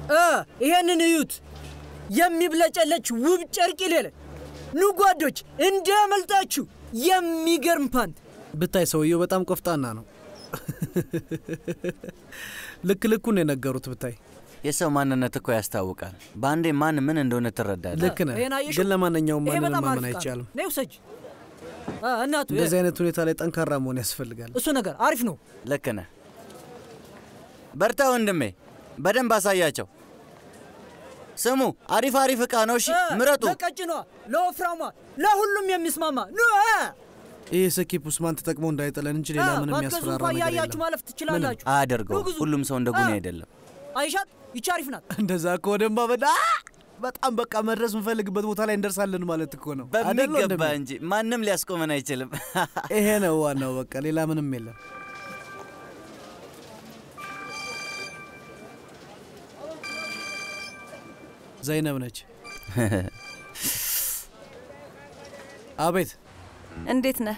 እ ይሄንን እዩት፣ የሚብለጨለች ውብ ጨርቅ ይሌለ ኑ ጓዶች፣ እንዳያመልጣችሁ የሚገርም ፓንት። ብታይ ሰውየው በጣም ቆፍጣና ነው። ልክ ልኩን የነገሩት ብታይ። የሰው ማንነት እኮ ያስታውቃል። በአንዴ ማን ምን እንደሆነ ትረዳለህ። ልክ ነህ። ይሄን አየሽው? ግን ለማንኛውም ይሄ ማንንም በጣም ማመን አሪፍ ዕቃ ነው። አይቻልም። ነይ ውሰጅ። አ፣ እናቱ እንደዚህ አይነት ሁኔታ ላይ ጠንካራ መሆን ያስፈልጋል። እሱ ነገር አሪፍ ነው። ልክ ነህ። በርታ ወንድሜ፣ በደንብ አሳያቸው። ስሙ፣ አሪፍ አሪፍ ዕቃ ነው። እሺ እ፣ ምረጡ። ለቀጭኗ፣ ለወፍራሟ፣ ለሁሉም የሚስማማ ኑ። እ፣ ይህ ሰኪፕ ውስማን ተጠቅሞ እንዳይጥለን እንጂ ሌላ እ፣ ምንም ባትገዙ የሚያስፈራራ እንኳን ነገር ያያችሁ የለም። ማለፍ ትችላላችሁ። አያደርገው። ኑ ግዙ። ሁሉም ሰው እንደ ጉኔ እ፣ አይደለም። አይሻት ይቺ አሪፍ ናት። እንደዛ ከወደማ በዳ በጣም በቃ መድረስ የምንፈልግበት ቦታ ላይ እንደርሳለን ማለት እኮ ነው። አይደል በሚገባ ወንድሜ? እንጂ ማንም ሊያስቆመን አይችልም። ይሄ ነው ዋናው። በቃ ሌላ ምንም የለም። ዘይነብ ነች። አቤት እንዴት ነህ?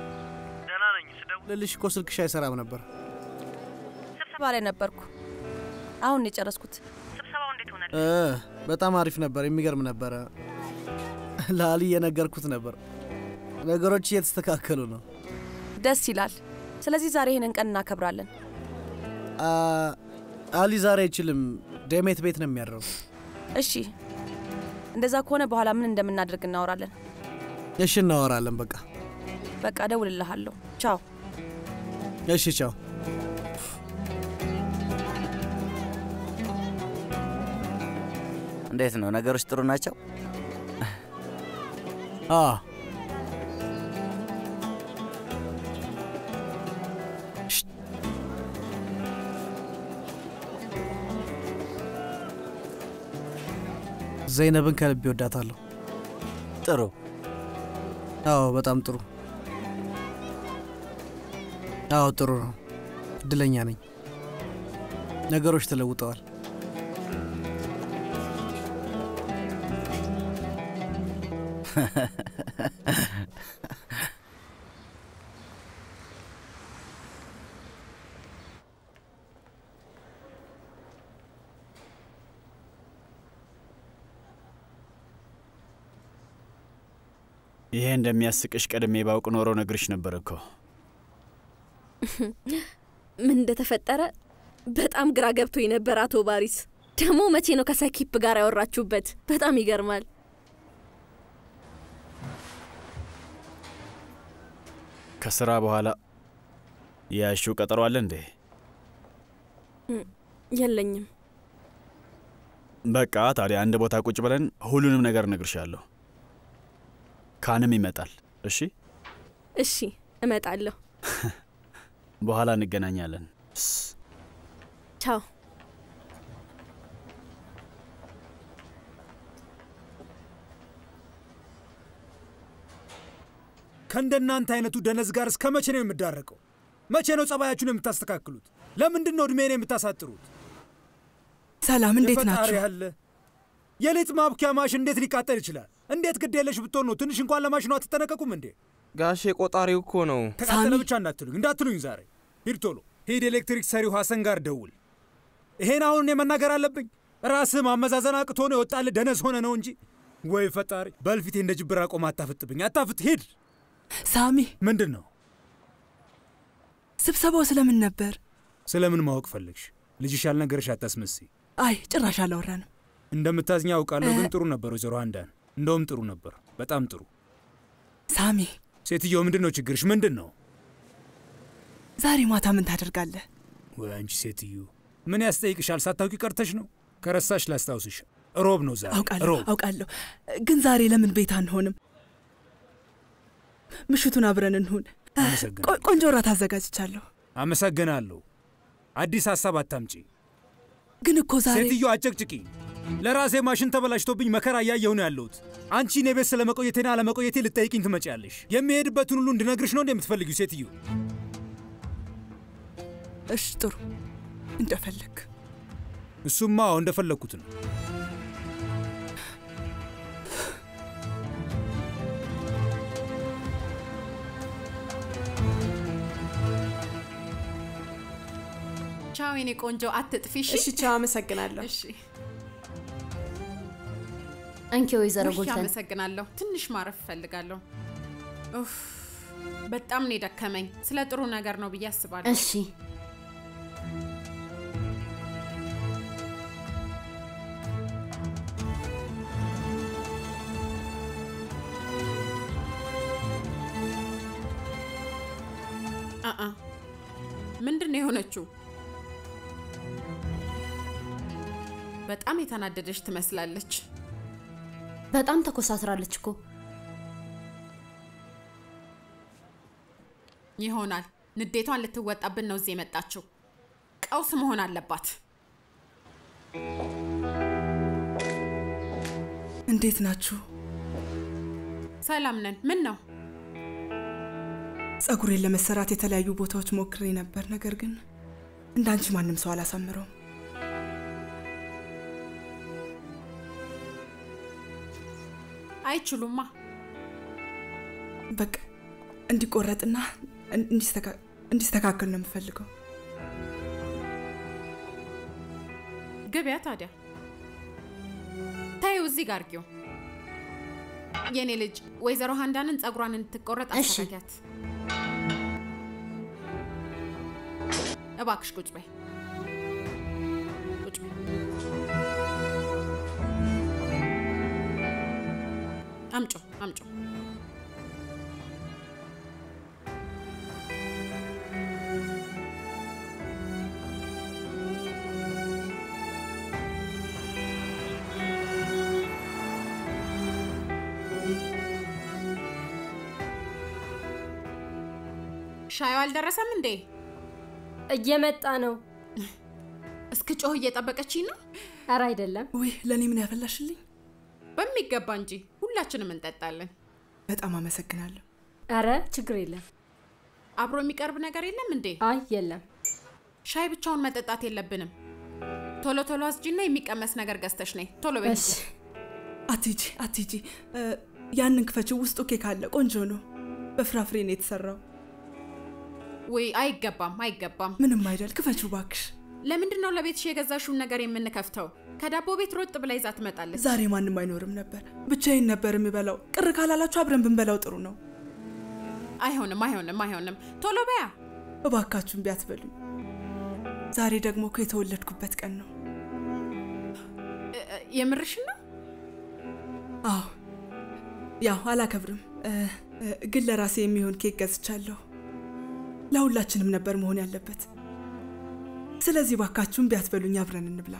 ልልሽ እኮ ስልክሽ አይሰራም ነበር። ስብሰባ ላይ ነበርኩ። አሁን ነው የጨረስኩት። እ በጣም አሪፍ ነበር። የሚገርም ነበረ። ለአሊ እየነገርኩት ነበር። ነገሮች እየተስተካከሉ ነው። ደስ ይላል። ስለዚህ ዛሬ ይህንን ቀን እናከብራለን። አ፣ አሊ ዛሬ አይችልም። ደሜት ቤት ነው የሚያድረው። እሺ፣ እንደዛ ከሆነ በኋላ ምን እንደምናደርግ እናወራለን። እሺ፣ እናወራለን። በቃ በቃ እደውልልሃለሁ። ቻው። እሺ፣ ቻው። እንዴት ነው ነገሮች? ጥሩ ናቸው። አ ዘይነብን ከልብ ይወዳታለሁ። ጥሩ አዎ፣ በጣም ጥሩ። አዎ፣ ጥሩ ነው። እድለኛ ነኝ። ነገሮች ተለውጠዋል። ይሄ እንደሚያስቅሽ ቀድሜ ባውቅ ኖሮ ነግርሽ ነበር እኮ። ምን እንደተፈጠረ በጣም ግራ ገብቶኝ ነበር አቶ ባሪስ። ደግሞ መቼ ነው ከሰኪፕ ጋር ያወራችሁበት? በጣም ይገርማል። ከስራ በኋላ ያሽው ቀጠሮ አለ እንዴ? የለኝም። በቃ ታዲያ አንድ ቦታ ቁጭ ብለን ሁሉንም ነገር እነግርሻለሁ። ካንም ይመጣል። እሺ፣ እሺ፣ እመጣለሁ። በኋላ እንገናኛለን። ቻው። ከእንደናንተ አይነቱ ደነዝ ጋር እስከ መቼ ነው የምዳረቀው? መቼ ነው ጸባያችሁን የምታስተካክሉት? ለምንድን ነው ዕድሜን የምታሳጥሩት? ሰላም፣ እንዴት የፈጣሪ ናችሁ? ያለ የሌት ማብኪያ ማሽን እንዴት ሊቃጠል ይችላል? እንዴት ግድ የለሽ ብትሆን ነው? ትንሽ እንኳን ለማሽኑ አትጠነቀቁም እንዴ? ጋሼ ቆጣሪው እኮ ነው። ተቃጠለ ብቻ እንዳትሉኝ እንዳትሉኝ ዛሬ ሂድ ቶሎ ሂድ ኤሌክትሪክ ሰሪው ሐሰን ጋር ደውል። ይሄን አሁን እኔ መናገር አለብኝ? ራስህ ማመዛዘን አቅቶ ነው የወጣልህ ደነዝ ሆነ ነው እንጂ። ወይ ፈጣሪ በልፊቴ እንደ ጅብራ ቆም አታፍጥብኝ፣ አታፍጥ። ሂድ። ሳሚ፣ ምንድን ነው ስብሰባው ስለምን ነበር? ስለምን ማወቅ ፈለግሽ? ልጅሽ ያልነገረሽ አታስመስይ። አይ ጭራሽ አላወራንም። እንደምታዝኛ አውቃለሁ፣ ግን ጥሩ ነበር ወይዘሮ አንዳን። እንደውም ጥሩ ነበር፣ በጣም ጥሩ። ሳሚ፣ ሴትዮ ምንድን ነው ችግርሽ? ምንድን ነው? ዛሬ ማታ ምን ታደርጋለህ? ወይ አንቺ ሴትዮ ምን ያስጠይቅሻል? ሳታውቂ ቀርተሽ ነው? ከረሳሽ ላስታውስሽ፣ ሮብ ነው ዛሬ። አውቃለሁ ሮብ አውቃለሁ፣ ግን ዛሬ ለምን ቤት አንሆንም? ምሽቱን አብረን እንሁን። አመሰግናለሁ። ቆ- ቆንጆ እራት አዘጋጅቻለሁ። አመሰግናለሁ። አዲስ ሀሳብ አታምጪ። ግን እኮ ዛሬ ሴትዮ አጨቅጭቂ። ለራሴ ማሽን ተበላሽቶብኝ መከራ እያየሁ ነው ያለሁት። አንቺ እኔ ቤት ስለ መቆየቴና አለመቆየቴ ልጠይቅኝ ትመጪያለሽ። የሚሄድበትን ሁሉ እንድነግርሽ ነው እንደ የምትፈልጊው ሴትዮ? እሽ፣ ጥሩ እንደፈለግ። እሱማ አዎ እንደፈለግኩት ነው። ቻው ቻው የኔ ቆንጆ፣ አትጥፊ። እሺ፣ ቻው። አመሰግናለሁ። እሺ፣ እንኪ ወይዘሮ ውይ፣ ጉልተን አመሰግናለሁ። ትንሽ ማረፍ እፈልጋለሁ። ኡፍ፣ በጣም ነው የደከመኝ። ስለ ጥሩ ነገር ነው ብዬ አስባለሁ። እሺ አአ ምንድን ነው የሆነችው? በጣም የተናደደች ትመስላለች። በጣም ተኮሳትራለች እኮ ይሆናል ንዴቷን ልትወጣብን ነው እዚህ የመጣችው። ቀውስ መሆን አለባት። እንዴት ናችሁ? ሰላም ነን። ምን ነው? ጸጉሬን ለመሰራት የተለያዩ ቦታዎች ሞክሬ ነበር፣ ነገር ግን እንዳንቺ ማንም ሰው አላሳምረውም። አይችሉማ። በቃ እንዲቆረጥና እንዲስተካ- እንዲስተካከል ነው የምፈልገው። ግቢያ ታዲያ ታዩ እዚህ ጋር ጊው የኔ ልጅ ወይዘሮ ሀንዳንን ጸጉሯን እንድትቆረጥ እሺ። አስተካኪያት። እባክሽ ቁጭ በይ ቁጭ በይ። አምጮ አምጮ ሻዩ አልደረሰም እንዴ? እየመጣ ነው። እስክ ጮህ እየጠበቀችኝ ነው። ኧረ አይደለም። ውይ ለእኔ ምን ያፈላሽልኝ? በሚገባ እንጂ ሁላችንም እንጠጣለን። በጣም አመሰግናለሁ። ኧረ ችግር የለም። አብሮ የሚቀርብ ነገር የለም እንዴ? አይ የለም። ሻይ ብቻውን መጠጣት የለብንም። ቶሎ ቶሎ አስጂና የሚቀመስ ነገር ገዝተሽ ነይ። ቶሎ በይ። እሺ። አትሂጂ አትሂጂ። እ፣ ያንን ክፈችው፣ ውስጡ ኬክ አለ። ቆንጆ ነው። በፍራፍሬ ነው የተሰራው። ወይ አይገባም፣ አይገባም። ምንም አይደል። ክፈችው ባክሽ። ለምንድን ነው ለቤትሽ የገዛሽውን ነገር የምንከፍተው? ከዳቦ ቤት ሮጥ ብላ ይዛ ትመጣለች። ዛሬ ማንም አይኖርም ነበር፣ ብቻዬን ነበር የምበላው። ቅር ካላላችሁ አብረን ብንበላው ጥሩ ነው። አይሆንም፣ አይሆንም፣ አይሆንም። ቶሎ በያ። እባካችሁን ቢያትበሉኝ። ዛሬ ደግሞ እኮ የተወለድኩበት ቀን ነው። እ- እ- የምርሽን ነው? አዎ፣ ያው አላከብርም እ፣ እ፣ ግን ለራሴ የሚሆን ኬክ ገዝቻለሁ። ለሁላችንም ነበር መሆን ያለበት። ስለዚህ ባካችሁን ቢያትበሉኝ፣ አብረን እንብላ።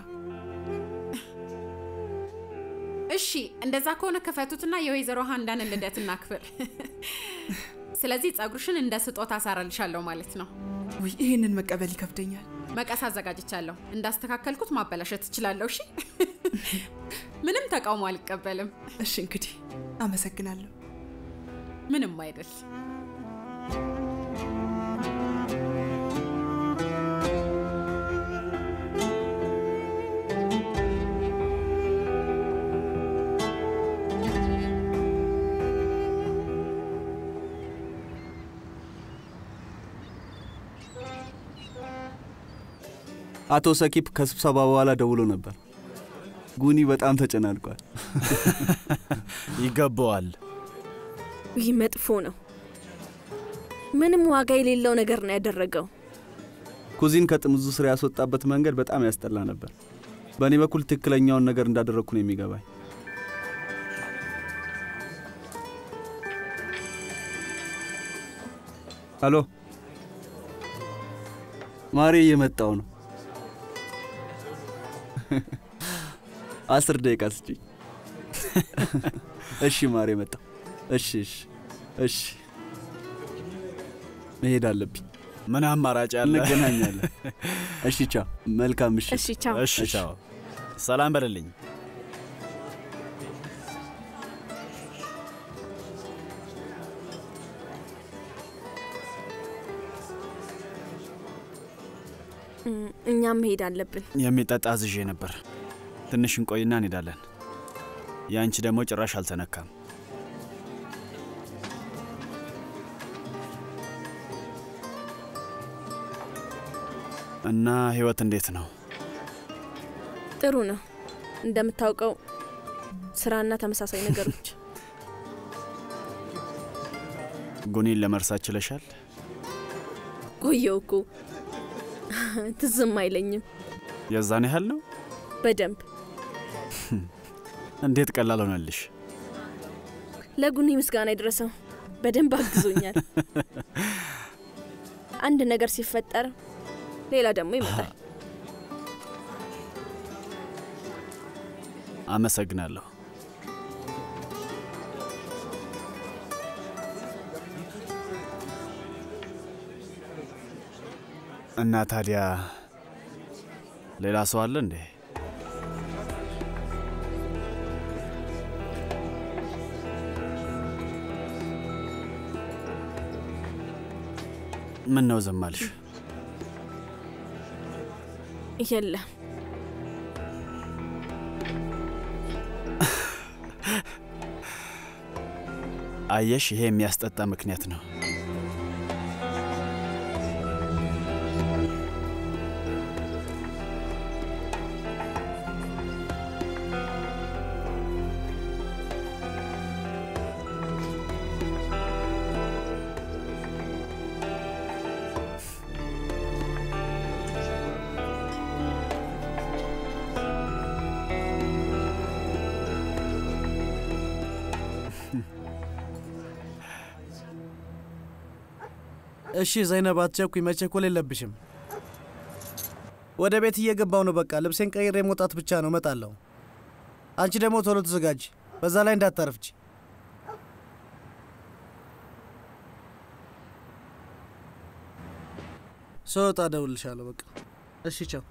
እሺ፣ እንደዛ ከሆነ ክፈቱትና የወይዘሮ ሀንዳንን ልደት እናክብር። ስለዚህ ጸጉርሽን እንደ ስጦታ አሳረልሻለሁ ማለት ነው። ውይ ይህንን መቀበል ይከብደኛል። መቀስ አዘጋጅቻለሁ። እንዳስተካከልኩት ማበላሸት እችላለሁ። እሺ፣ ምንም ተቃውሞ አልቀበልም። እሺ እንግዲህ አመሰግናለሁ። ምንም አይደል። አቶ ሰኪፕ ከስብሰባ በኋላ ደውሎ ነበር። ጉኒ በጣም ተጨናንቋል። ይገባዋል። ይህ መጥፎ ነው። ምንም ዋጋ የሌለው ነገር ነው ያደረገው። ኩዚን ከጥምዙ ስራ ያስወጣበት መንገድ በጣም ያስጠላ ነበር። በእኔ በኩል ትክክለኛውን ነገር እንዳደረግኩ ነው የሚገባኝ። ሄሎ ማሬ፣ እየመጣው ነው። አስር ደቂቃ ስጪኝ። እሺ ማሬ፣ መጣው። እሺ እሺ እሺ፣ መሄድ አለብኝ። ምን አማራጭ አለ? እንገናኛለን። እሺ ቻው። መልካም ምሽት። እሺ ቻው። እሺ ቻው። ሰላም በልልኝ። እም፣ እኛም መሄድ አለብን። የሚጠጣ አዝዤ ነበር። ትንሽ እንቆይና እንሄዳለን። የአንቺ ደግሞ ጭራሽ አልተነካም። እና ህይወት እንዴት ነው? ጥሩ ነው። እንደምታውቀው ስራና ተመሳሳይ ነገሮች። ጉኒን ለመርሳት ችለሻል? ቆየው እኮ ትዝም አይለኝም። የዛን ያህል ነው? በደንብ እንዴት ቀላል ሆነልሽ? ለጉኒ ምስጋና ይድረሰው። በደንብ አግዞኛል። አንድ ነገር ሲፈጠር ሌላ ደግሞ ይመጣል። አመሰግናለሁ። እና ታዲያ ሌላ ሰው አለ እንዴ? ምን ነው ዝም አልሽ? የለም አየሽ፣ ይሄ የሚያስጠጣ ምክንያት ነው። እሺ ዘይነብ፣ አትቸኩኝ። መቸኮል የለብሽም። ወደ ቤት እየገባው ነው። በቃ ልብሴን ቀይሬ መውጣት ብቻ ነው። እመጣለሁ። አንቺ ደግሞ ቶሎ ተዘጋጅ። በዛ ላይ እንዳታረፍች። ስወጣ እደውልልሻለሁ። በቃ እሺ፣ ቻው።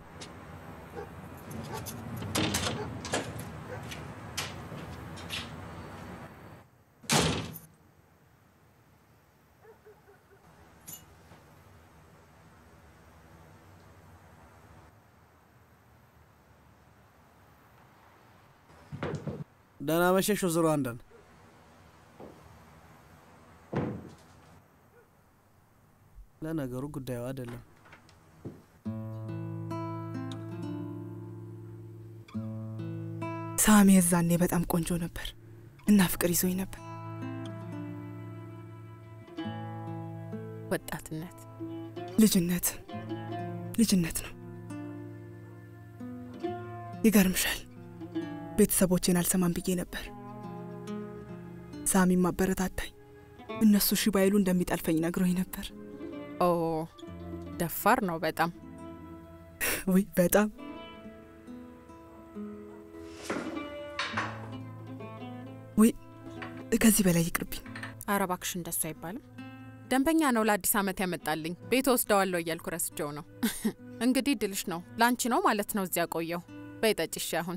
ደህና መሸሽ ወይዘሮ አንዳን። ለነገሩ ጉዳዩ አይደለም። ሳሚ የዛኔ በጣም ቆንጆ ነበር እና ፍቅር ይዞኝ ነበር። ወጣትነት ልጅነት ልጅነት ነው። ይገርምሻል፣ ቤተሰቦቼን አልሰማም ብዬ ነበር። ሳሚም አበረታታኝ። እነሱ ሺ ባይሉ እንደሚጠልፈኝ ነግሮኝ ነበር። ኦ ደፋር ነው በጣም ውይ በጣም ውይ፣ ከዚህ በላይ ይቅርብኝ። ኧረ እባክሽ እንደሱ አይባልም። ደንበኛ ነው ለአዲስ ዓመት ያመጣልኝ። ቤት ወስደዋለሁ እያልኩ ረስቼው ነው። እንግዲህ ድልሽ ነው ላንቺ ነው ማለት ነው እዚያ ቆየው። በይ ጠጪ እሺ። አሁን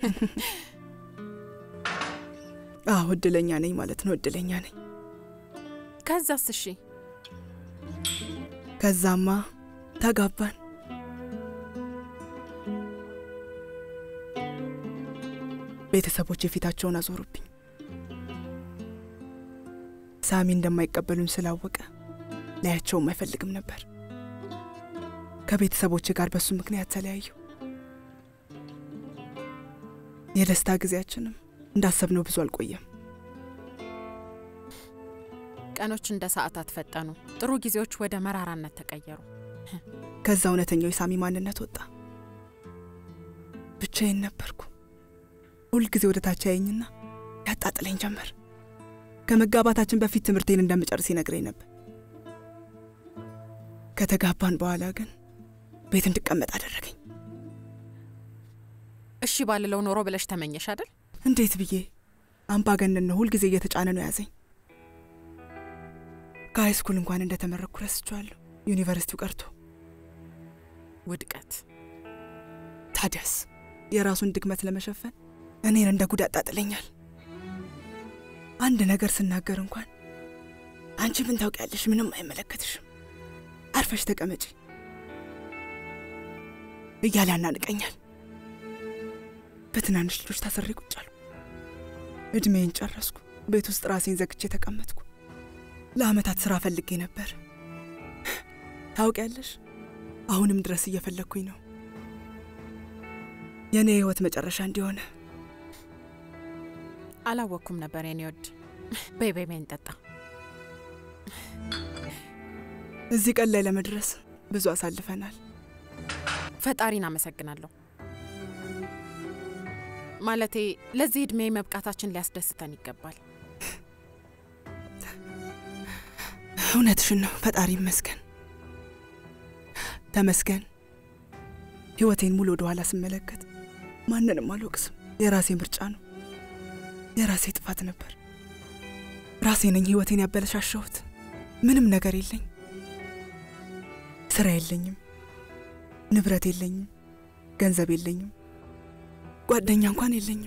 አዎ እድለኛ ነኝ ማለት ነው። እድለኛ ነኝ። ከዛስ? እሺ ከዛማ ተጋባን። ቤተሰቦች የፊታቸውን አዞሩብኝ። ሳሚ እንደማይቀበሉኝ ስላወቀ ላያቸውም አይፈልግም ነበር። ከቤተሰቦች ጋር በሱ ምክንያት ተለያዩ። የደስታ ጊዜያችንም እንዳሰብነው ብዙ አልቆየም። ቀኖች እንደ ሰዓታት ፈጠኑ። ጥሩ ጊዜዎች ወደ መራራነት ተቀየሩ። ከዛ እውነተኛው የሳሚ ማንነት ወጣ። ብቻዬን ነበርኩ። ሁልጊዜ ወደ ታች ያየኝና ያጣጥለኝ ጀመር። ከመጋባታችን በፊት ትምህርቴን እንደምጨርስ ይነግረኝ ነበር። ከተጋባን በኋላ ግን ቤት እንድቀመጥ አደረገኝ። እሺ ባልለው ኖሮ ብለሽ ተመኘሽ አይደል? እንዴት ብዬ አምባገነን ነው። ሁልጊዜ እየተጫነ ነው ያዘኝ። ከሃይስኩል እንኳን እንደተመረኩ ረስቼዋለሁ። ዩኒቨርሲቲው ቀርቶ ውድቀት። ታዲያስ የራሱን ድክመት ለመሸፈን እኔን እንደ ጉድ ያጣጥለኛል። አንድ ነገር ስናገር እንኳን አንቺ ምን ታውቂያለሽ? ምንም አይመለከትሽም፣ አርፈሽ ተቀመጪ እያለ ያናንቀኛል። በትናንሽ ልጆች ታስሬ ቁጭ አልኩ። እድሜን ጨረስኩ። ቤት ውስጥ ራሴን ዘግቼ ተቀመጥኩ። ለአመታት ስራ ፈልጌ ነበር። ታውቂያለሽ፣ አሁንም ድረስ እየፈለግኩኝ ነው የእኔ የህይወት መጨረሻ እንዲሆነ። አላወቅኩም ነበር የኔ ወድ። በይ በይ በይ እንጠጣ። እዚህ ቀን ላይ ለመድረስ ብዙ አሳልፈናል። ፈጣሪን አመሰግናለሁ። ማለቴ ለዚህ ዕድሜ መብቃታችን ሊያስደስተን ይገባል። እውነትሽን ነው። ፈጣሪ ይመስገን፣ ተመስገን። ህይወቴን ሙሉ ወደ ኋላ ስመለከት ማንንም አልወቅስም። የራሴ ምርጫ ነው፣ የራሴ ጥፋት ነበር። ራሴ ነኝ ህይወቴን ያበለሻሸሁት። ምንም ነገር የለኝ፣ ስራ የለኝም፣ ንብረት የለኝም፣ ገንዘብ የለኝም፣ ጓደኛ እንኳን የለኝም።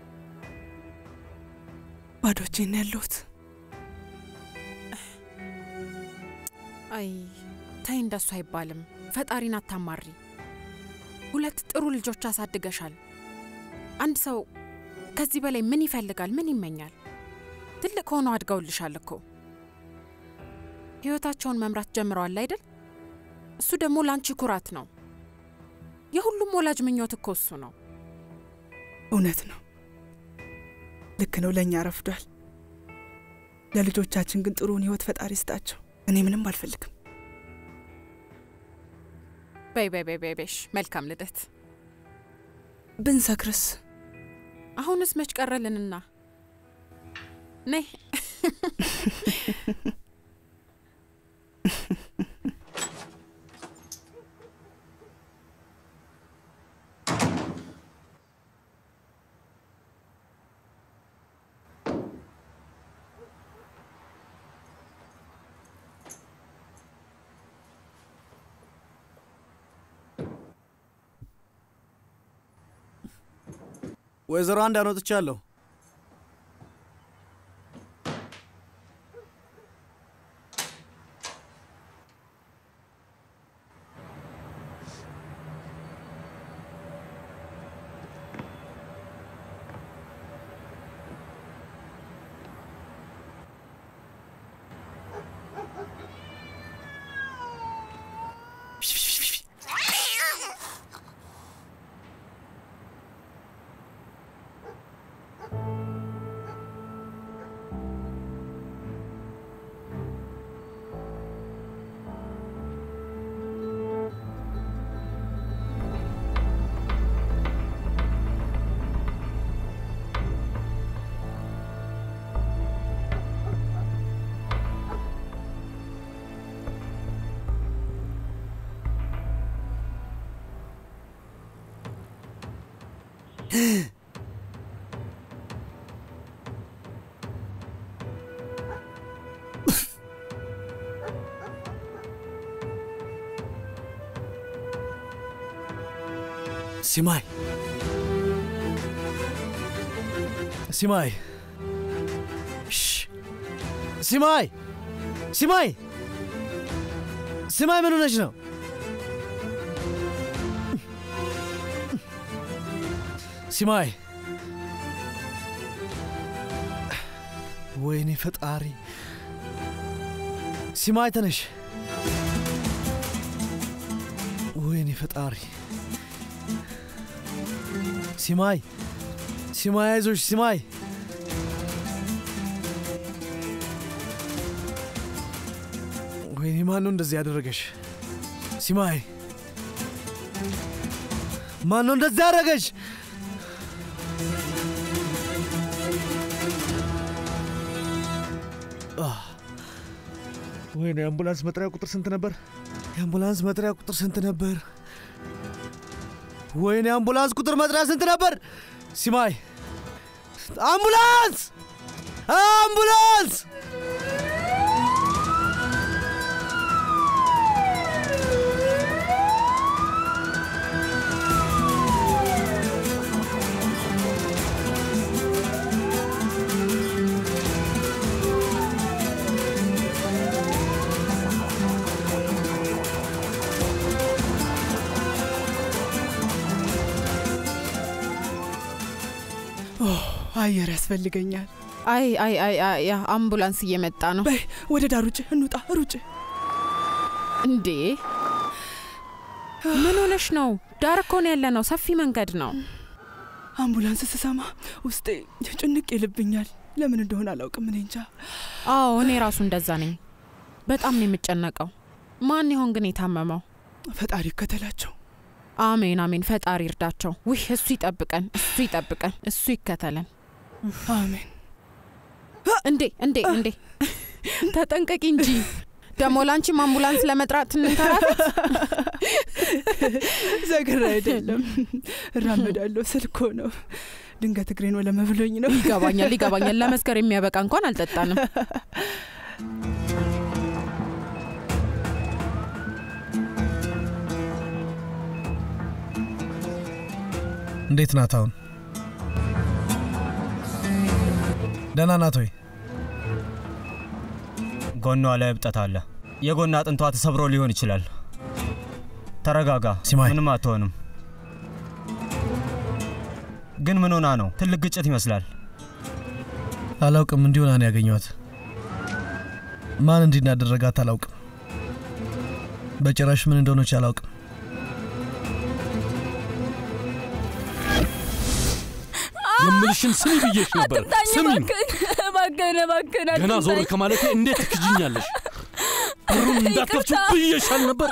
ባዶቼን ነው ያለሁት። አይ ተይ፣ እንደሱ አይባልም። ፈጣሪን አታማሪ። ሁለት ጥሩ ልጆች አሳድገሻል። አንድ ሰው ከዚህ በላይ ምን ይፈልጋል? ምን ይመኛል? ትልቅ ሆነው አድገውልሻል እኮ ህይወታቸውን መምራት ጀምረዋል አይደል? እሱ ደግሞ ለአንቺ ኩራት ነው። የሁሉም ወላጅ ምኞት እኮ እሱ ነው። እውነት ነው፣ ልክ ነው። ለእኛ ረፍዷል። ለልጆቻችን ግን ጥሩውን ህይወት ፈጣሪ ስጣቸው። እኔ ምንም አልፈልግም። በይ በይ በይ በይ በይሽ። መልካም ልደት። ብንሰክርስ? አሁንስ መች ቀረልንና ነይ ወይዘሮ አንድ አኖጥቻለሁ። ሲማይ ሲማይ ሲማይ ሲማይ ሲማይ ምን ሆነች ነው? ሲማይ ወይኔ ፈጣሪ! ሲማይ ተነሽ! ወይኔ ፈጣሪ! ሲማይ ሲማይ፣ አይዞሽ ሲማይ! ወይኔ ማን ነው እንደዚህ ያደረገሽ? ሲማይ ማን ነው እንደዚህ ያደረገሽ? ወይኔ የአምቡላንስ መጥሪያ ቁጥር ስንት ነበር? የአምቡላንስ መጥሪያ ቁጥር ስንት ነበር? ወይኔ የአምቡላንስ ቁጥር መጥሪያ ስንት ነበር? ሲማይ አምቡላንስ! አምቡላንስ! አየር ያስፈልገኛል። አይ አይ አይ አይ ያ አምቡላንስ እየመጣ ነው። በይ ወደ ዳር ውጭ እንውጣ፣ ሩጭ። እንዴ ምን ሆነሽ ነው? ዳር እኮ ነው ያለ ነው። ሰፊ መንገድ ነው። አምቡላንስ ስሰማ ውስጤ ጭንቅ ይልብኛል። ለምን እንደሆነ አላውቅም። እኔ እንጃ። አዎ እኔ ራሱ እንደዛ ነኝ። በጣም ነው የምጨነቀው። ማን ይሆን ግን የታመመው? ፈጣሪ ይከተላቸው። አሜን አሜን። ፈጣሪ ይርዳቸው። ውይ እሱ ይጠብቀን፣ እሱ ይጠብቀን፣ እሱ ይከተለን። አሜን። እንዴ እንዴ እንዴ! ተጠንቀቂ እንጂ ደግሞ ላንቺም አምቡላንስ ለመጥራት እንንከራተት። ዘግር አይደለም እራመዳለሁ ስልኮ ነው። ድንገት እግሬን ወለመ ብሎኝ ነው። ይገባኛል ይገባኛል። ለመስከር የሚያበቃ እንኳን አልጠጣንም። እንዴት ናት አሁን? ደህና ናት ወይ? ጎኗ ላይ እብጠት አለ። የጎን አጥንቷ ተሰብሮ ሊሆን ይችላል። ተረጋጋ፣ ምንም አትሆንም። ግን ምን ሆና ነው? ትልቅ ግጭት ይመስላል። አላውቅም። እንዲሆና ነው ያገኘኋት። ማን እንዲህ እንዳደረጋት አላውቅም። በጭራሽ ምን እንደሆነች አላውቅም። የምልሽን ስሚ ብዬሽ ነበር። ስሚኝ፣ እባክህን እባክህን ገና ዞር ከማለቴ እንዴት ትክጅኛለሽ? በሩን እንዳትከፍቺው ብዬሻል ነበር።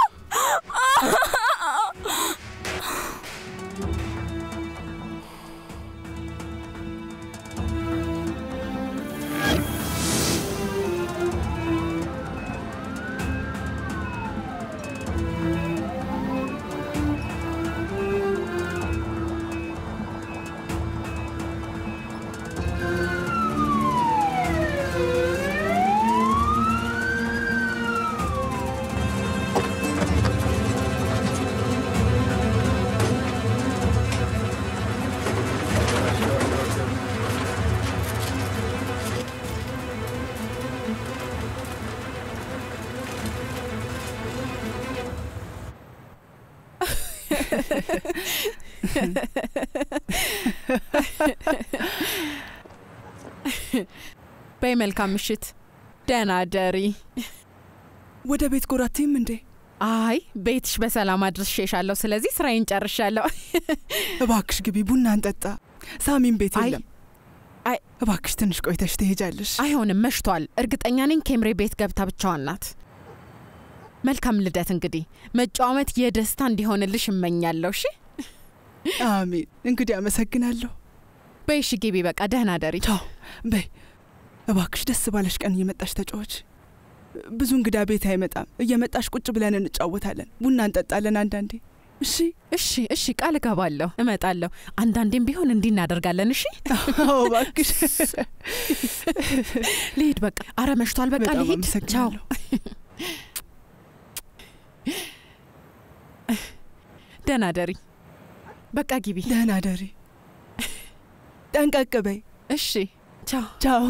በይ መልካም ምሽት፣ ደህና ደሪ። ወደ ቤት ጎራቴም እንዴ? አይ ቤትሽ በሰላም አድርሼሻለሁ። ስለዚህ ስራዬን ጨርሻለሁ። እባክሽ ግቢ፣ ቡና እንጠጣ። ሳሚን ቤት የለም። እባክሽ ትንሽ ቆይተሽ ትሄጃለሽ። አይሆንም፣ መሽቷል። እርግጠኛ ነኝ ኬምሬ ቤት ገብታ ብቻዋን ናት። መልካም ልደት። እንግዲህ መጪው ዓመት የደስታ እንዲሆንልሽ እመኛለሁ። እሺ። አሜን። እንግዲህ አመሰግናለሁ። በይ እሺ፣ ግቢ። በቃ ደህና ደሪ። ቻው። በይ እባክሽ፣ ደስ ባለሽ ቀን እየመጣሽ ተጫዎች። ብዙ እንግዳ ቤት አይመጣም። እየመጣሽ ቁጭ ብለን እንጫወታለን፣ ቡና እንጠጣለን አንዳንዴ። እሺ እሺ እሺ፣ ቃል እገባለሁ፣ እመጣለሁ። አንዳንዴም ቢሆን እንዲህ እናደርጋለን። እሺ። አዎ እባክሽ። ልሂድ በቃ። አረ መሽቷል። በቃ በጣም ልሂድ። ቻው። አመሰግናለሁ። ደህና ደሪ። በቃ ግቢ። ደህና ደሪ። ጠንቀቅ በይ። እሺ። ቻው ቻው።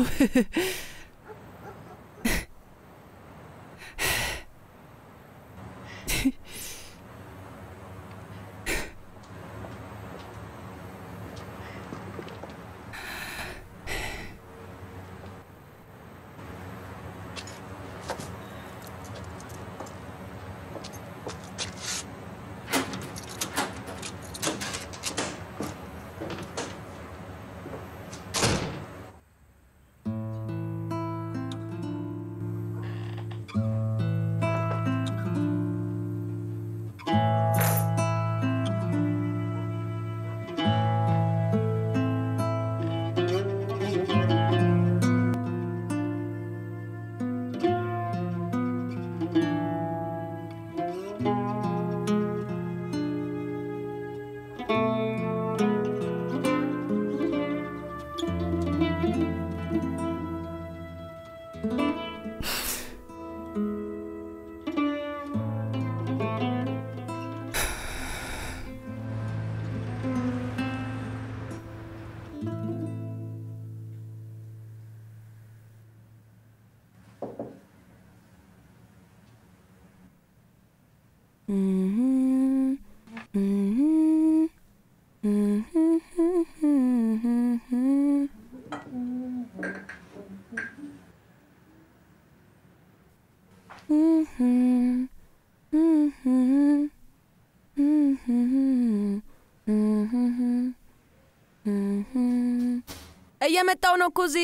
እየመጣው ነው ኩዚ።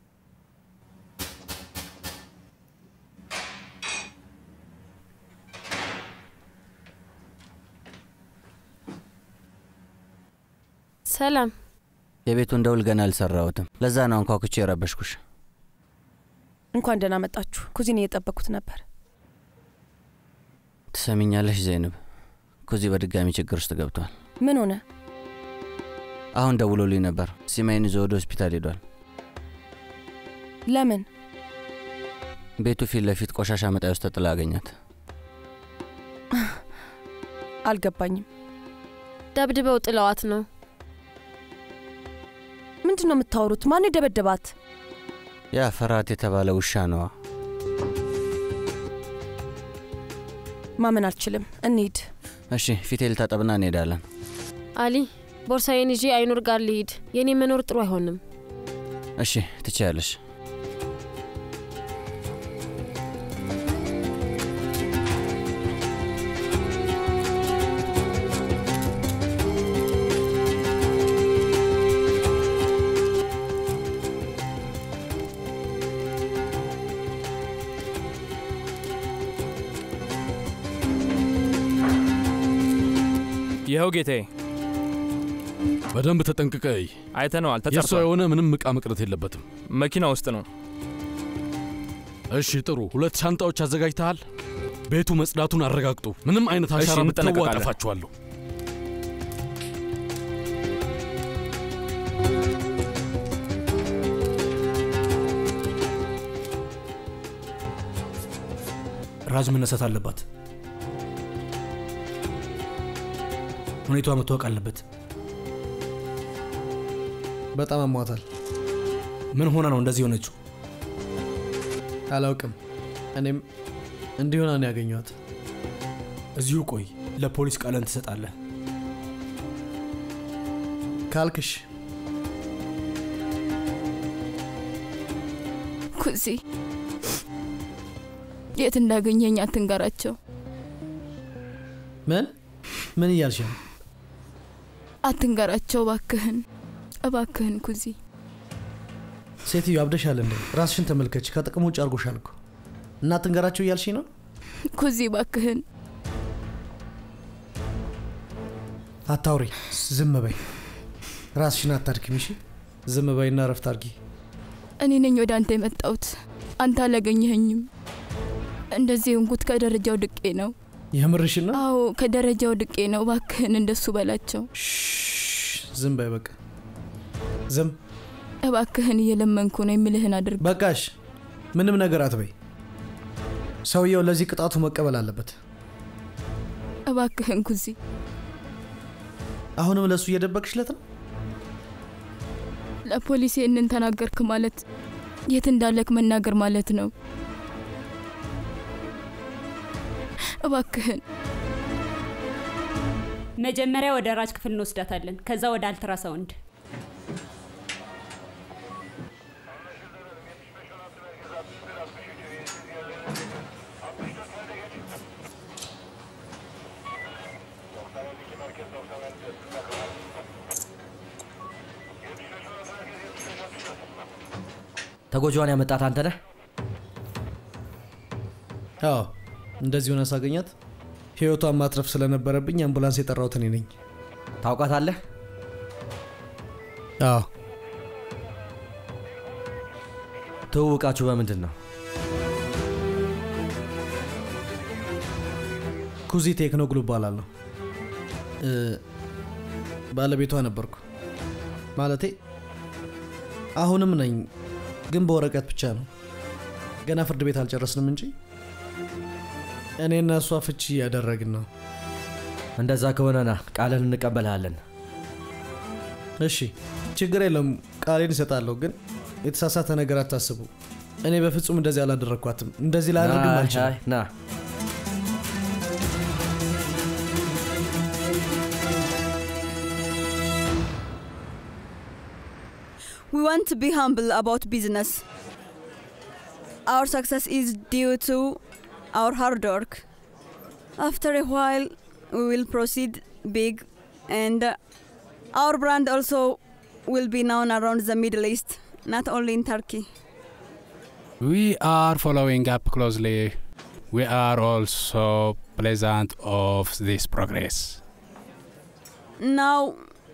ሰላም። የቤቱን ደውል ገና አልሰራሁትም። ለዛ ነው አንኳኩቼ የረበሽኩሽ። እንኳን ደህና መጣችሁ። ኩዚን እየጠበቅኩት ነበር። ትሰሚኛለሽ ዘይንብ፣ ኩዚ በድጋሚ ችግር ውስጥ ገብቷል። ምን ሆነ? አሁን ደውሎልኝ ነበር። ሲማይን ይዞ ወደ ሆስፒታል ሄዷል። ለምን? ቤቱ ፊት ለፊት ቆሻሻ መጣያ ውስጥ ተጥላ አገኛት። አልገባኝም። ደብድበው ጥለዋት ነው። ምንድን ነው የምታወሩት? ማን የደበደባት? ያ ፈራት የተባለ ውሻ ነዋ። ማመን አልችልም። እንሂድ። እሺ፣ ፊቴ ልታጠብና እንሄዳለን። አሊ፣ ቦርሳዬን ይዤ አይኑር ጋር ልሂድ። የኔ መኖር ጥሩ አይሆንም። እሺ፣ ትችያለሽ። ይኸው ጌታዬ። በደንብ ተጠንቅቀይ። አይተነዋል። የእሷ ተጸርቷል። የሆነ ምንም ዕቃ መቅረት የለበትም። መኪና ውስጥ ነው። እሺ ጥሩ። ሁለት ሻንጣዎች አዘጋጅተሃል? ቤቱ መጽዳቱን አረጋግጡ። ምንም አይነት እሺ፣ አሻራ ብትተዉ እንጠነቀቃለን። አጠፋችኋለሁ። ራዝ መነሳት አለባት። ሁኔታዋ መታወቅ አለበት። በጣም አሟታል። ምን ሆና ነው እንደዚህ የሆነችው? አላውቅም። እኔም እንዲሆና ነው ያገኘኋት። እዚሁ ቆይ፣ ለፖሊስ ቃለን ትሰጣለህ። ካልክሽ ኩዚ የት እንዳገኘኝ አትንገራቸው። ምን ምን እያልሽ ነው? አትንገራቸው እባክህን፣ እባክህን ኩዚ። ሴትዮ አብደሻል እንዴ? ራስሽን ተመልከች። ከጥቅም ውጭ አድርጎሻል እኮ እና ትንገራቸው እያልሽኝ ነው? ኩዚ እባክህን። አታውሪ፣ ዝም በይ። ራስሽን አታድክሚ። እሺ፣ ዝም በይና ረፍት አድርጊ። እኔ ነኝ ወደ አንተ የመጣሁት። አንተ አላገኘኸኝም። እንደዚህ እንኩት ከደረጃው ድቄ ነው። የምርሽን ነው? አዎ ከደረጃው ድቄ ነው። እባክህን እንደሱ በላቸው። ዝም በይ በቃ ዝም። እባክህን እየለመንኩ ነው። የምልህን አድርግ። በቃሽ፣ ምንም ነገር አትበይ። ሰውየው ለዚህ ቅጣቱ መቀበል አለበት። እባክህን ኩዚ። አሁንም ለእሱ እየደበቅሽለት ነው? ለፖሊስ ይህንን ተናገርክ ማለት የት እንዳለክ መናገር ማለት ነው። እባክህን መጀመሪያ ወደ ራጅ ክፍል እንወስዳታለን፣ ከዛ ወደ አልትራሳውንድ። ተጎጂዋን ያመጣት አንተ ነህ? አዎ፣ እንደዚህ ሆነ ሳገኛት ህይወቷን ማትረፍ ስለነበረብኝ አምቡላንስ የጠራሁት እኔ ነኝ። ታውቃታለህ? አዎ። ትውውቃችሁ በምንድን ነው? ኩዚ ቴክኖግሉ እባላለሁ። እ፣ ባለቤቷ ነበርኩ። ማለቴ አሁንም ነኝ፣ ግን በወረቀት ብቻ ነው። ገና ፍርድ ቤት አልጨረስንም እንጂ እኔና እሷ ፍቺ እያደረግን ነው። እንደዛ ከሆነና ቃልን እንቀበልሃለን። እሺ፣ ችግር የለም፣ ቃሌን እሰጣለሁ። ግን የተሳሳተ ነገር አታስቡ። እኔ በፍጹም እንደዚህ አላደረግኳትም። እንደዚህ ላደርግም አይ፣ አልችልም። አይ፣ ና We want to be humble about business. Our success is due to our hard work. After a while, we will proceed big, and uh, our brand also will be known around the Middle East, not only in Turkey. We are following up closely. We are also pleasant of this progress. Now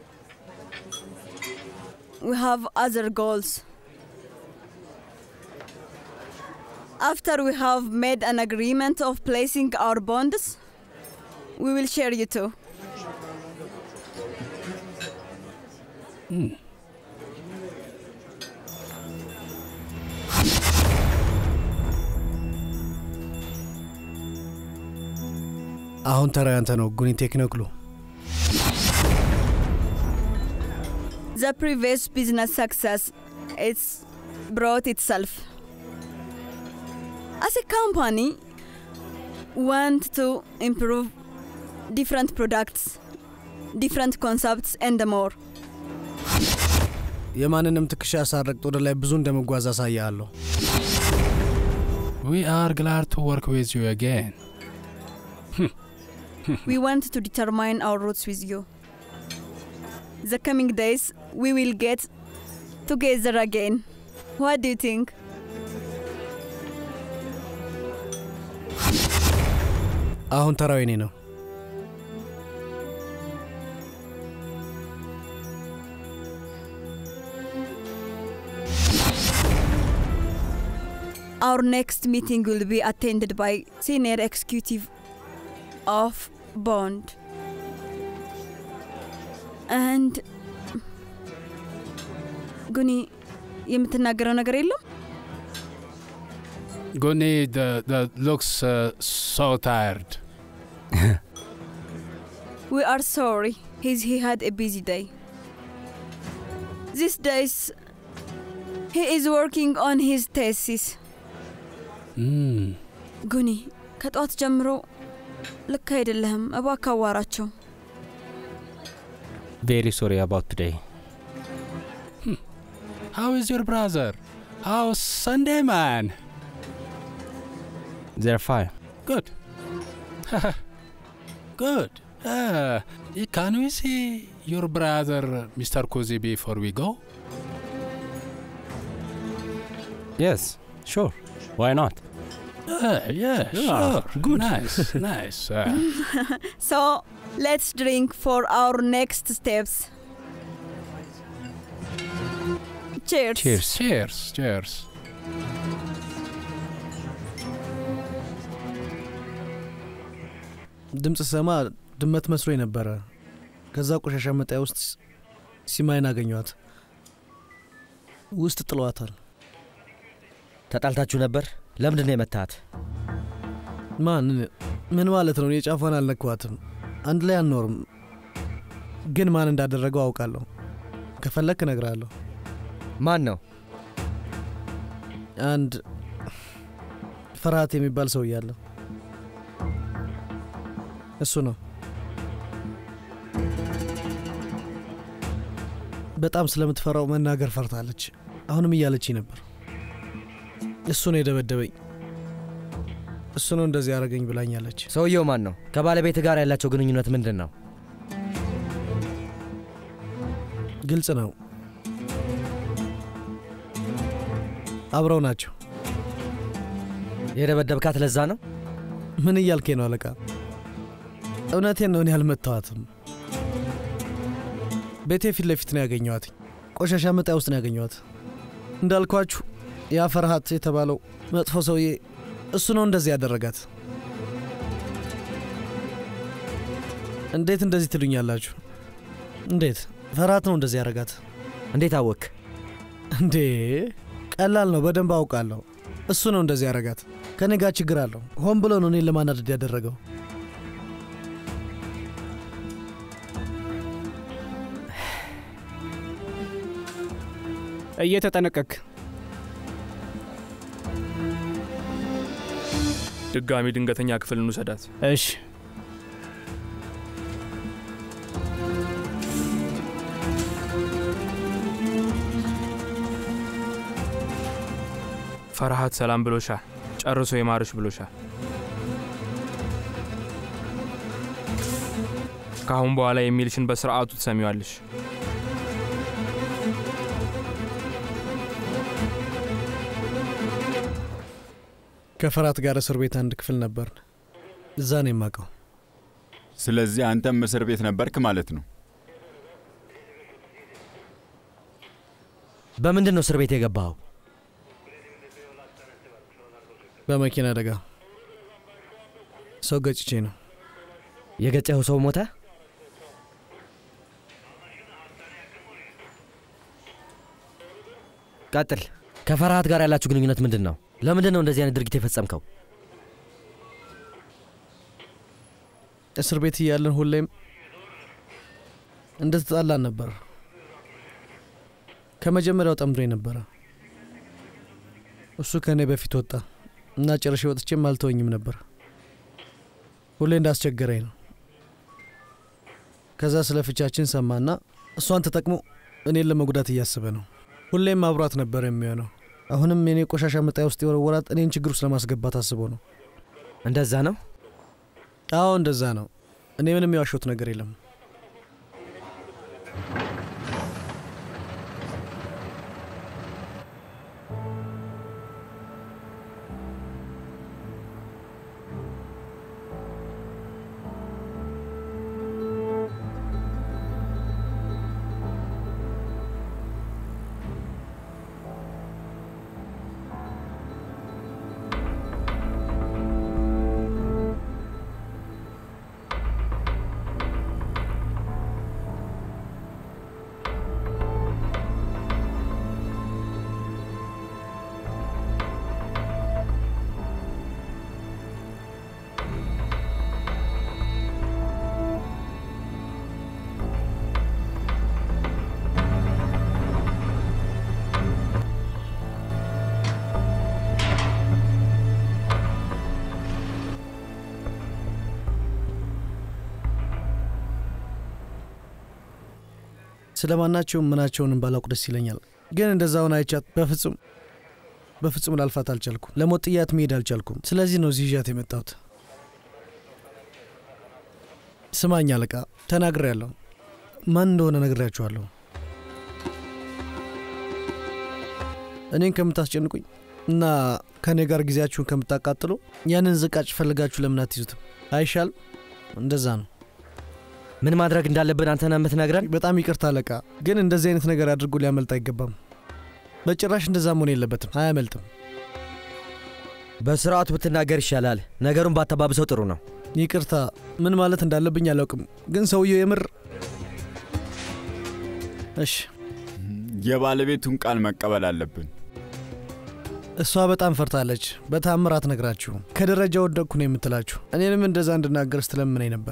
we have other goals. After we have made an agreement of placing our bonds, we will share you too. አሁን ተራ ያንተ ነው ጉኒ ቴክኖክሉ። The previous business success it's brought itself. As a company, want to improve different products, different concepts, and more. የማንንም ትከሻ ሳረግጥ ወደ ላይ ብዙ እንደመጓዝ አሳያለሁ። We are glad to work with you again. we want to determine our routes with you. The coming days, we will get together again. What do you think? አሁን ተራው የኔ ነው። Our next meeting will be attended by senior executive of Bond. And ጉኒ የምትናገረው ነገር የለም? Guni the, the looks uh, so tired. We are sorry. He's, he had a busy day. These days, he is working on his thesis. Mm. ጉኒ ከጠዋት ጀምሮ ልክ አይደለህም። እባክህ አዋራቸው። Very sorry about today. How is your brother? How's Sunday man? They're fine. Good. Good. Uh, can we see your brother, Mr. Kuzi, before we go? Yes, sure. Why not? Uh, yeah, Yeah, sure. good. Nice, nice. Uh, so, let's drink for our next steps. Cheers. Cheers. Cheers. Cheers. ድምፅ ሰማ ድመት መስሎኝ ነበረ። ከዛ ቆሻሻ መጣያ ውስጥ ሲማይን አገኘኋት። ውስጥ ጥለዋታል። ተጣልታችሁ ነበር? ለምንድን ነው የመታሃት? ማን? ምን ማለት ነው? እኔ ጫፏን አልነኳትም። አንድ ላይ አንኖርም፣ ግን ማን እንዳደረገው አውቃለሁ። ከፈለክ እነግርሃለሁ። ማን ነው? አንድ ፍርሃት የሚባል ሰው እያለ እሱ ነው። በጣም ስለምትፈራው መናገር ፈርታለች። አሁንም እያለች ነበር። እሱ ነው የደበደበኝ፣ እሱ ነው እንደዚህ ያደረገኝ ብላኛለች። ሰውየው ማን ነው? ከባለቤት ጋር ያላቸው ግንኙነት ምንድን ነው? ግልጽ ነው። አብረው ናቸው። የደበደብካት ለዛ ነው? ምን እያልኬ ነው አለቃ? እውነቴን ነው። እኔ አልመታዋትም። ቤቴ ፊት ለፊት ነው ያገኘዋት። ቆሻሻ መጣያ ውስጥ ነው ያገኘዋት። እንዳልኳችሁ ያ ፈርሃት የተባለው መጥፎ ሰውዬ እሱ ነው እንደዚህ ያደረጋት። እንዴት እንደዚህ ትሉኛላችሁ? እንዴት ፈርሃት ነው እንደዚህ ያደረጋት? እንዴት አወክ? እንዴ ቀላል ነው፣ በደንብ አውቃለሁ። እሱ ነው እንደዚህ ያደረጋት። ከኔ ጋር ችግር አለው። ሆን ብሎ ነው እኔን ለማናደድ ያደረገው። እየተጠነቀክ ድጋሚ ድንገተኛ ክፍል እንውሰዳት። እሺ። ፈርሃት ሰላም ብሎሻል። ጨርሶ ይማርሽ ብሎሻል። ከአሁን በኋላ የሚልሽን በስርዓቱ ትሰሚዋለሽ። ከፈራት ጋር እስር ቤት አንድ ክፍል ነበርን። እዛ ነው የማውቀው። ስለዚህ አንተም እስር ቤት ነበርክ ማለት ነው። በምንድን ነው እስር ቤት የገባኸው? በመኪና አደጋ ሰው ገጭቼ ነው። የገጨኸው ሰው ሞተ? ቀጥል። ከፈርሃት ጋር ያላችሁ ግንኙነት ምንድን ነው? ለምንድን ነው እንደዚህ አይነት ድርጊት የፈጸምከው? እስር ቤት እያለን ሁሌም እንደተጣላን ነበር። ከመጀመሪያው ጠምዶኝ ነበረ። እሱ ከእኔ በፊት ወጣ እና ጨርሼ ወጥቼም አልተወኝም ነበር። ሁሌ እንዳስቸገረኝ ነው። ከዛ ስለ ፍቻችን ሰማና እሷን ተጠቅሞ እኔን ለመጉዳት እያሰበ ነው። ሁሌም አብሯት ነበር የሚሆነው። አሁንም የኔ ቆሻሻ መጣያ ውስጥ የወረወራት እኔን ችግር ውስጥ ለማስገባት አስቦ ነው። እንደዛ ነው? አዎ እንደዛ ነው። እኔ ምንም የዋሸሁት ነገር የለም። ስለ ማናቸውም ምናቸውንም ባላውቅ ደስ ይለኛል። ግን እንደዛውን አይቻት በፍጹም በፍጹም ላልፋት አልቻልኩም። ለሞት ጥያት መሄድ አልቻልኩም። ስለዚህ ነው እዚህ ይዣት የመጣሁት። ስማኝ አለቃ፣ ተናግሬያለሁ። ማን እንደሆነ ነግሬያችኋለሁ። እኔን ከምታስጨንቁኝ እና ከእኔ ጋር ጊዜያችሁን ከምታቃጥሉ ያንን ዝቃጭ ፈልጋችሁ ለምን አትይዙትም? አይሻልም? እንደዛ ነው። ምን ማድረግ እንዳለብን አንተ ነህ የምትነግረን? በጣም ይቅርታ አለቃ፣ ግን እንደዚህ አይነት ነገር አድርጎ ሊያመልጥ አይገባም። በጭራሽ እንደዛ መሆን የለበትም። አያመልጥም። በስርዓቱ ብትናገር ይሻላል። ነገሩን ባተባብሰው ጥሩ ነው። ይቅርታ፣ ምን ማለት እንዳለብኝ አላውቅም፣ ግን ሰውየው የምር እሺ፣ የባለቤቱን ቃል መቀበል አለብን። እሷ በጣም ፈርታለች። በታምር አትነግራችሁም። ከደረጃ ወደቅኩ ነው የምትላችሁ። እኔንም እንደዛ እንድናገር ስትለምነኝ ነበር።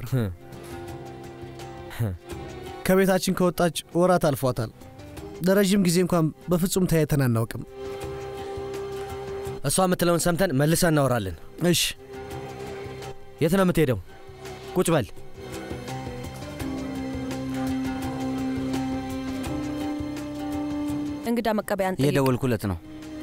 ከቤታችን ከወጣች ወራት አልፏታል። ለረዥም ጊዜ እንኳን በፍጹም ተያይተን አናውቅም። እሷ የምትለውን ሰምተን መልሰን እናወራለን። እሺ። የት ነው የምትሄደው? ቁጭ በል። እንግዳ መቀበያን ጠይቅ። የደወልኩለት ነው።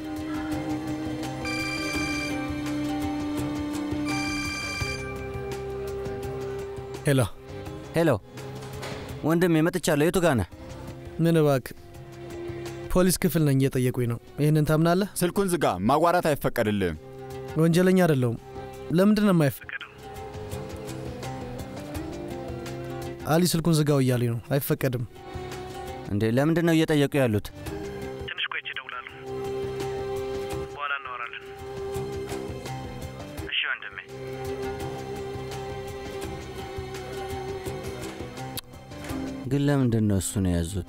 ሄሎ ሄሎ፣ ወንድሜ መጥቻለሁ። የቱ ጋር ነህ? ምን እባክህ፣ ፖሊስ ክፍል ነኝ፣ እየጠየቁኝ ነው። ይህንን ታምናለህ? ስልኩን ዝጋ። ማጓራት አይፈቀድልህም። ወንጀለኛ አይደለሁም። ለምንድን ነው የማይፈቀደው? አሊ ስልኩን ዝጋው እያሉኝ ነው። አይፈቀድም። እንዴ ለምንድን ነው እየጠየቁ ያሉት? ትንሽ ቆይቼ እደውላለሁ። በኋላ እናወራለን። እሺ ወንድሜ። ግን ለምንድን ነው እሱን የያዙት?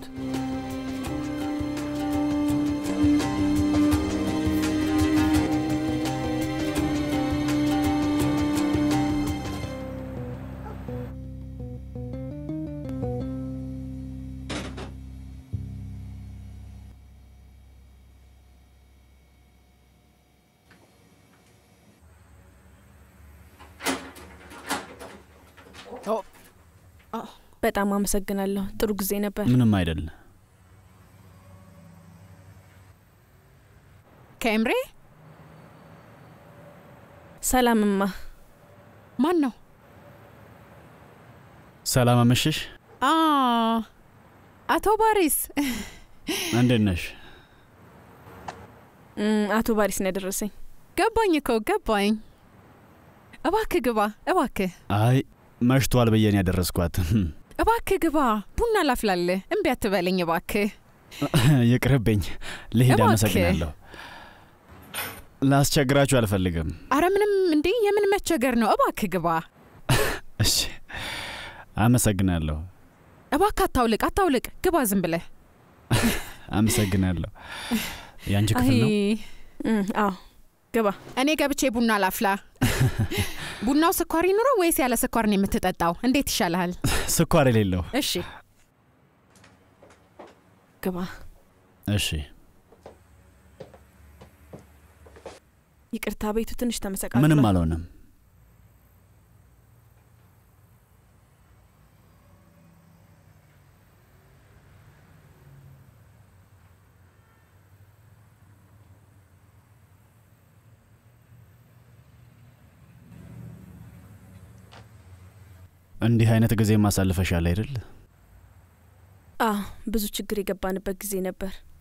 በጣም አመሰግናለሁ። ጥሩ ጊዜ ነበር። ምንም አይደል። ከኤምሬ ሰላምማ። ማን ነው? ሰላም አመሸሽ። አ አቶ ባሪስ እንዴት ነሽ? እም፣ አቶ ባሪስ ነው ያደረሰኝ። ገባኝ እኮ ገባኝ። እባክህ ግባ፣ እባክህ አይ መሽቷል ብዬ ነው ያደረስኳት። እባክህ ግባ፣ ቡና ላፍላልህ። እምቢ አትበለኝ እባክህ። ይቅርብኝ፣ ልሄድ። እባክህ። አመሰግናለሁ። ላስቸግራችሁ አልፈልግም። አረ ምንም እንዴ፣ የምን መቸገር ነው? እባክህ ግባ፣ እሺ፣ አመሰግናለሁ። እባክህ አታውልቅ፣ አታውልቅ፣ ግባ ዝም ብለህ። አመሰግናለሁ። የአንቺ ክፍል ነው? አዎ ግባ። እኔ ገብቼ ቡና ላፍላ። ቡናው ስኳር ይኑረው ወይስ ያለ ስኳር ነው የምትጠጣው? እንዴት ይሻልሃል? ስኳር የሌለው። እሺ ግባ። እሺ። ይቅርታ፣ ቤቱ ትንሽ ተመሰቃቅሏል። ምንም አልሆነም። እንዲህ አይነት ጊዜ ማሳልፈሻል አይደል? አዎ ብዙ ችግር የገባንበት ጊዜ ነበር።